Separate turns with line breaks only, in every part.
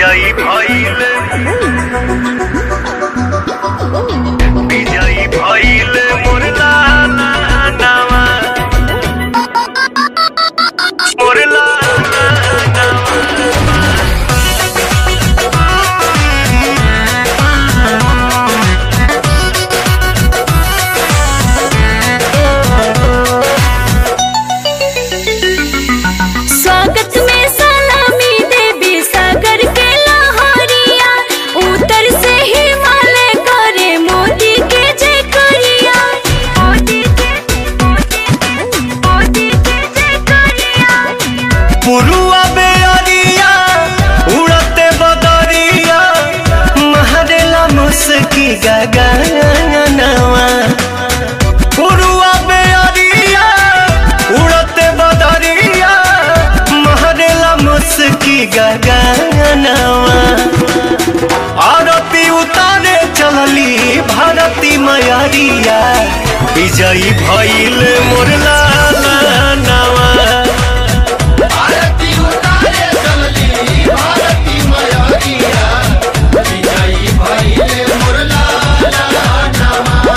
বিজয়ী ভইল বিজয়ী ভইল মোর লালা নামা মোর লালা নামা
स्वागत में सलामी देवी सागर के लहरिया उतर से हिमालय करे मोदी के जय करिया मोदी के मोदी के जय करिया
पुरुआ बेअरिया उड़ते बदरिया महरेला मुस्की गगनवा पुरुआ बेअरिया उड़ते बदरिया महरेला मुस्की गगनवा आरती उतारे चलली भारती मयरिया विजयी भइल मोर लाला नवा
भारती उतारे चलली भारती मयरिया विजयी भइले मोर लाला नमा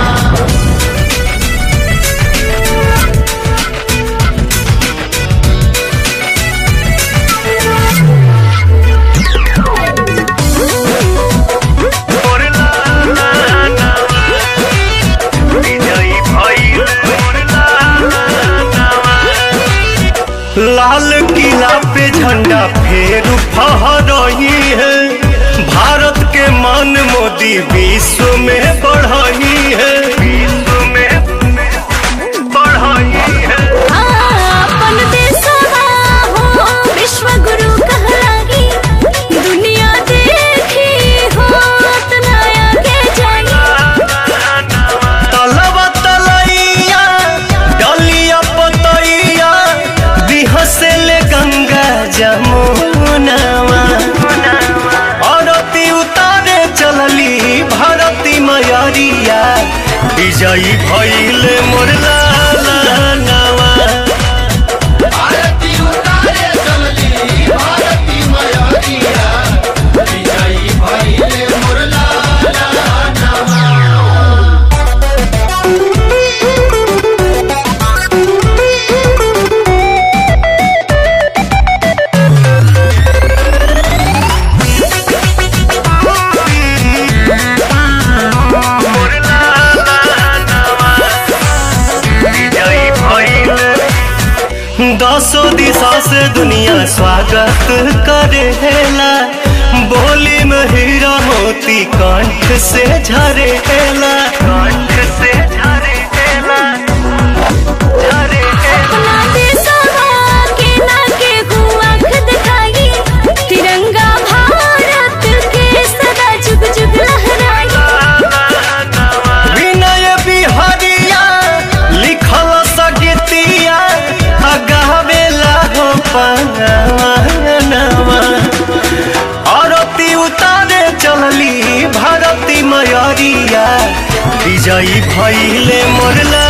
মোর লালা নামা বিজয়ী ভইল মোর লালা নামা लाल किला पे झंडा फेर फहरही है भारत के मान मोदी विश्व में बढ़ही है विश्व में बढ़ही है
अपन देशवा हो विश्व गुरु कहलागी दुनिया देखी हो तना आगे जाई
तलवा तलैया डलिया पतैया बिहसेले गंगा जमुनावा आरती उतारे चलली भारती मयरिया विजयी भइल मोर लाला नावा
भारती उतारे चलली भारती मयरिया विजयी भइले मोर लाला नमा
मोर लाला नावा विजयी भइल दसों दिशा से दुनिया स्वागत करेला बोली में हीरा मोती कंठ से झरेला कंठ से झरेला झरेला
अपना देशवा के ना के आँख दिखाई तिरंगा भारत के सदा जुग जुग लहराई
विनय बिहारिया लिखल सगतिया गावेला हो पनवा आरती उतारे चलली भारती मयरिया विजयी भइले मोरला